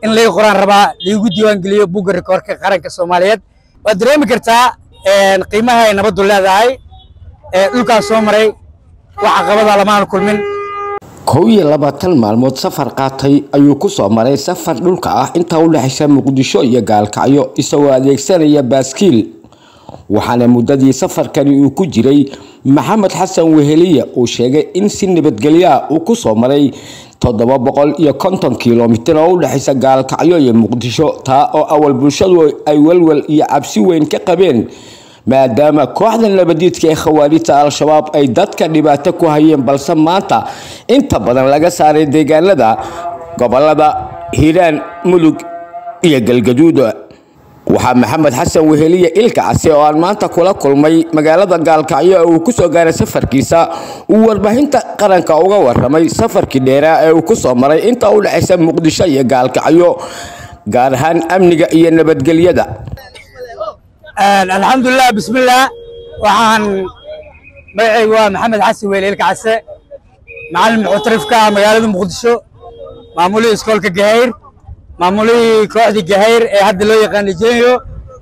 in laga qoraan rabaa laigu diiwaangeliyo bugga rikoorka qaranka soomaaliyeed waad dareemi kartaa qiimaha ay nabaddu leedahay dhulkaas soo maray wax caqabada lamaan kulmin kow iyo labaatan maalmood safar qaatay ayuu ku soo maray safar dhulka ah intaa u dhexaysa muqdisho iyo gaalkacyo isagoo adeegsanaya baaskiil waxaana muddadii safarkani uu ku jiray maxamed xasan weheliya uu sheegay in si nabadgelyoa uu ku soo maray toddoba boqol iyo konton kilomitir oo u dhexaysa gaalkacyo iyo muqdisho taa oo awal bulshadu ay welwel iyo cabsi weyn ka qabeen maadaama kooxda nabadiidka ee khawaarijta al-shabaab ay dadka dhibaato ku hayeen balse maanta inta badan laga saaray deegaanada gobolada hiiraan mudug iyo galgaduud waxaa maxamed xasan weheliye ilka case oo aan maanta kula kulmay magaalada gaalkacyo ee uu kusoo gaaray safarkiisa uu warbaahinta qaranka uga waramay safarkii dheeraa ee uu kusoo maray inta u dhexaysa muqdisho iyo gaalkacyo gaar ahaan amniga iyo nabadgelyada alxamdulilah bismillaah waxaan magacaygu waa maxamed xasan weyle ilka case macalin muctarifka ah magaalada muqdisho maamulihii iskoolka gahayr maamulihii kooxdii gahayr ee hadda loo yaqaana jenyo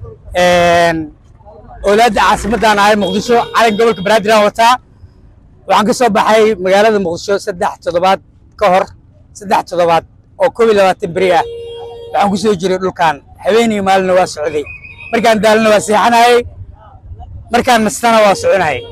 owlaadda caasimadaan ahay muqdisho calan gobolka banaadir aan wataa waxaan ka soo baxay magaalada muqdisho saddex toddobaad ka hor saddex toddobaad oo koob iyo labaatan beri ah waxaan ku soo jiray dhulkan habeenii maalina waa socday markaan daalina waa seexanayay markaan nastana waa soconayay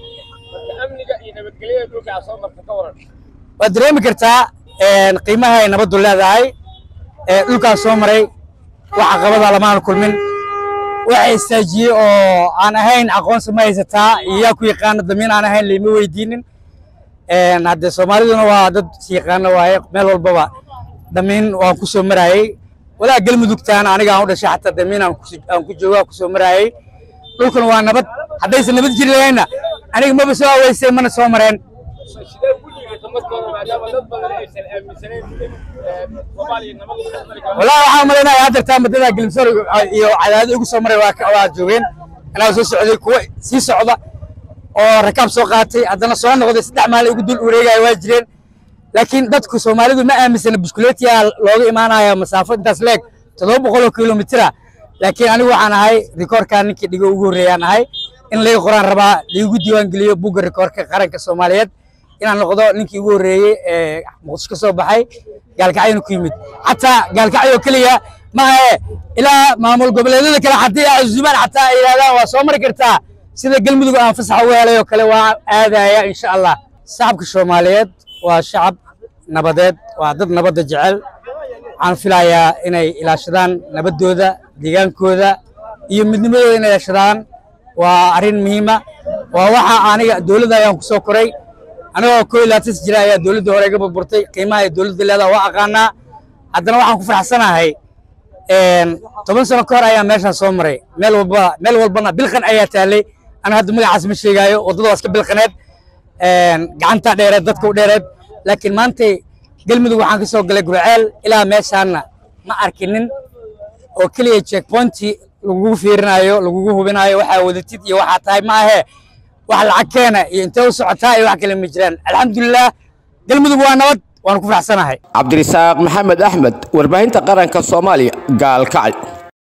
waad dareemi kartaa qiimaha ay nabaddu leedahay dhulkaas soo maray wax caqabada lamaan kulmin waxa istaajiyey oo aan ahayn aqoonsi ma haysataa iyo yaa ku yaqaana damiin aan ahayn layma weydiinin hadde soomaaliduna waa dad yaqaano waaye meel walbaba damiin waan ku soo marayey walaa galmudugtaan aniga aan u dhashay xataa damiin aan ku jooga ku soo marayey dhulkan waa nabad haddaysan nabad jiri lahayna aniga maba soo aweysay mana soo mareen والله waxaan malaynayaa hadda madada Gilmsor iyo cadaadad ugu soo maray waa joogeen anaa soo socday kuwa sii socda oo rakaab soo qaatay haddana soo noqday saddex maalin ugu dul wareegaya waa jireen laakiin dadku Soomaalidu ma aaminsana biskuleetiya looga imaanaya masaafo intaas leeg toddoba boqol oo kilomitira laakiin anigu waxaan ahay rikoorka ninkii dhigo ugu horreeyaan ahay in laga qoraan rabaa laigu diiwaangeliyo bugga rikoorka qaranka Soomaaliyeed inaan noqdo ninkii ugu horreeyey ee muqdisho ka soo baxay gaalkacyona ku yimid xataa gaalkacyo keliya maahe ilaa maamul goboleedyada kale haddii ay casuumaan xataa ay yidhahdaan waa soo mari kartaa sida galmudug aan fasax uga helay oo kale waa aadaya insha allah shacabka soomaaliyeed waa shacab nabadeed waa dad nabadda jecel waxaan filayaa inay ilaashadaan nabaddooda deegaankooda iyo midnimadooda inay ilaashadaan waa arrin muhiima waa waxa aniga dowladda ayaan ku soo koray anigoo koo iyo labaatan jira ayaa dowladda hore iga burburtay qiimaha ay dowladda leedaha waa aqaanaa haddana waxaan ku faraxsanahay toban sano ka hor ayaa meeshaan soo maray meel walba meel walbana bilqan ayaa taallay ana hadda magacaas ma sheegaayo waddada waa iska bilqaneed gacanta dheereed dadka u dheereed laakiin maantay galmudug waxaan ka soo galay gurceel ilaa meeshaanna ma arkinin oo keliya checkpointi lagugu fiirinayo lagugu hubinayo waxaa wadatid iyo waxaa tahay ma ahee wax lacag keena iyo intee u socotaa iyo wax kale ma jiraan alxamdulilah galmudug waa nabad waan ku faraxsanahay cabdirisaaq maxamed axmed warbaahinta qaranka soomaaliya gaalkacyo